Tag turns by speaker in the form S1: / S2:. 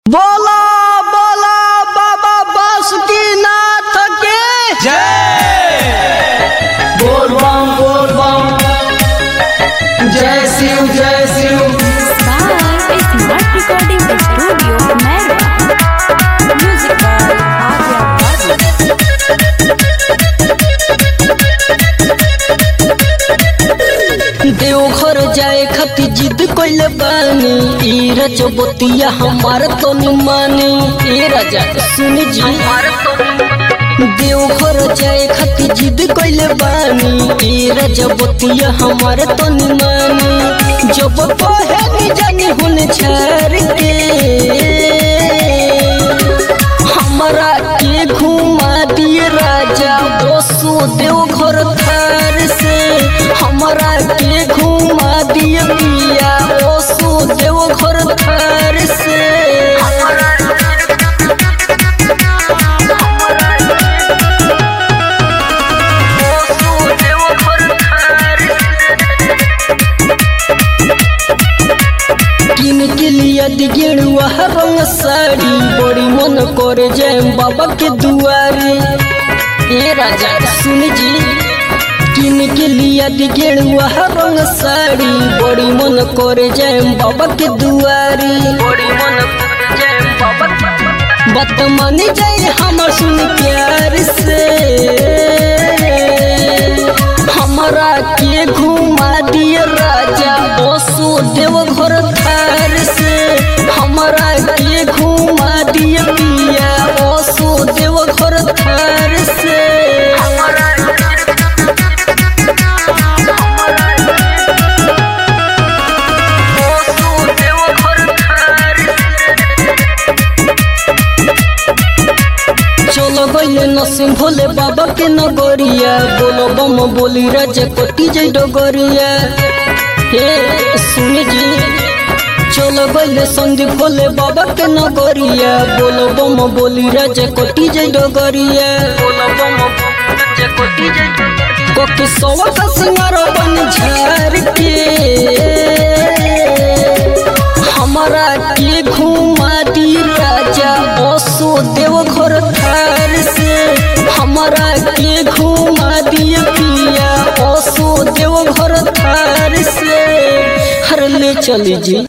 S1: बोला बोला बाबा बासुकीनाथ की
S2: जय बोल बम बोल बम जय शिव जय Shiv
S3: by Smart Recording Studio, Merwa. Music by Adya Babu.
S1: Deoghar जाए खातिर जिद कइले बानी ई रजबतिया हमार तो मानी ए राजा सुन जी देवघर जाए खातिर जिद कइले बानी ई रजबतिया हमार तो मानी जब कहे नी जानी हुन छार के हमरा के घुमा दिए राजा बसो देवघर थार से हमरा के घुमा दिए पिया बसो देवघर थार से बसो देवघर थार किन के लिया दिगेड़ुआ रंग साड़ी बड़ी मन करे जय बाबा के दुआरे ए राजा सुन जी किन के लिया दिगेड़ुआ रंग साड़ी बड़ी मन करे जय बाबा के दुआरे बड़ी मन करे जय बाबा बात मान जाए हमर सुन प्यार से हमरा के घुमा दिए राजा बसो देवघर थार से हमरा के घुमा दिए पिया बसो देवघर थार से बसो देवघर थार चलो गइले नसीम भोले बाबा के नगरिया बोलो बम बोली राजा कोटी जय डगरिया हे सुन जी चलो गइले संदीप भोले बाबा के नगरिया बोलो बम बोली राजा कोटी जय डगरिया बोलो बम राजा कोटी जय कोकी सवा का सिंगार बन झार के हमरा के घुमा दी राजा बसो देवघर थार से हमरा के घुमा दिए पिया बसो देवघर थार से हर ले चली जी